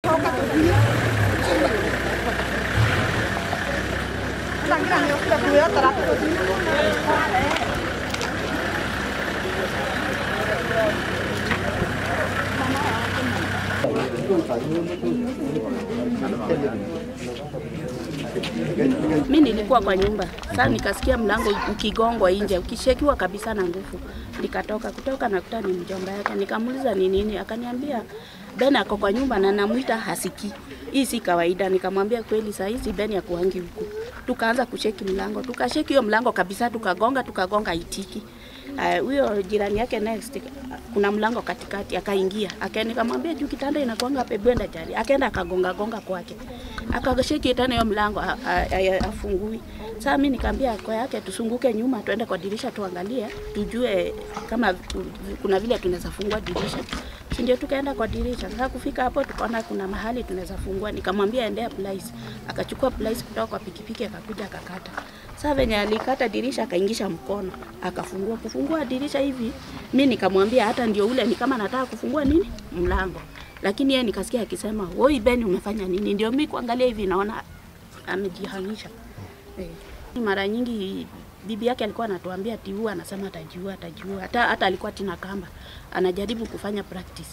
Mi nilikuwa kwa nyumba sasa, nikasikia mlango ukigongwa nje, ukishekiwa kabisa na nguvu. Nikatoka kutoka nakuta ni mjomba yake, nikamuuliza ni nini, akaniambia Ben ako kwa nyumba na namwita hasikii. Hii si kawaida. Nikamwambia kweli, saa hizi Ben akuangi huku. Tukaanza kusheki mlango, tukasheki hiyo mlango kabisa, tukagonga tukagonga itiki. Ah, huyo uh, jirani yake next kuna mlango katikati, akaingia akaenda, nikamwambia juu kitanda inakuanga pebwenda jari, akaenda akagonga gonga kwake, akasheki tena hiyo mlango a- a- a- afungui. Sasa mimi nikamwambia kwa yake tusunguke nyuma, tuende kwa dirisha tuangalie, tujue kama kuna vile tunaweza fungua dirisha si ndio tukaenda kwa dirisha. Sasa kufika hapo tukaona kuna mahali tunaweza fungua, nikamwambia endea plice. Akachukua plice kutoka kwa pikipiki akakuja akakata. Sasa venye alikata dirisha akaingisha mkono akafungua. Kufungua dirisha hivi, mi nikamwambia hata ndio ule ni kama nataka kufungua nini mlango, lakini yeye nikasikia akisema woi Ben, umefanya nini? Ndio mi kuangalia hivi naona amejihamisha. Eh. Mara nyingi bibi yake alikuwa anatuambia ati huwa anasema atajiua atajiua. Hata hata alikuwa tina kamba anajaribu kufanya practice.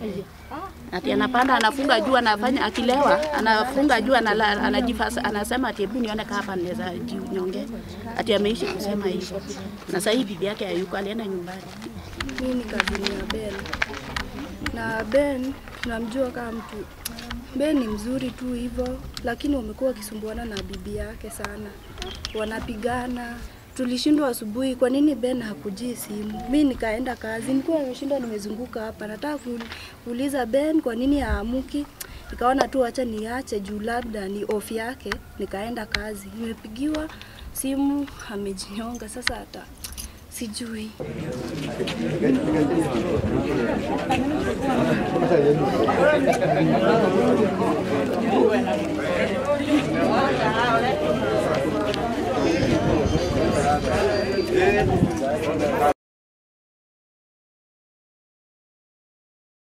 Ati anapanda anafunga juu anafanya akilewa anafunga juu anala- anajifasa anasema ati hebu nione kama hapa naweza jinyonge. Ati ameishi kusema hivyo. Na sasa hivi bibi yake hayuko alienda nyumbani. Mimi ni kazini ya Ben na Ben tunamjua kama mtu Ben ni mzuri tu hivyo, lakini wamekuwa wakisumbuana na bibi yake sana, wanapigana. Tulishindwa asubuhi, kwa nini Ben hakujii simu? Mi nikaenda kazi, nilikuwa nimeshinda nimezunguka hapa, nataka ku- kuuliza Ben kwa nini haamuki. Nikaona tu acha niache juu labda ni off yake, nikaenda kazi. Nimepigiwa simu amejinyonga, sasa hata sijui.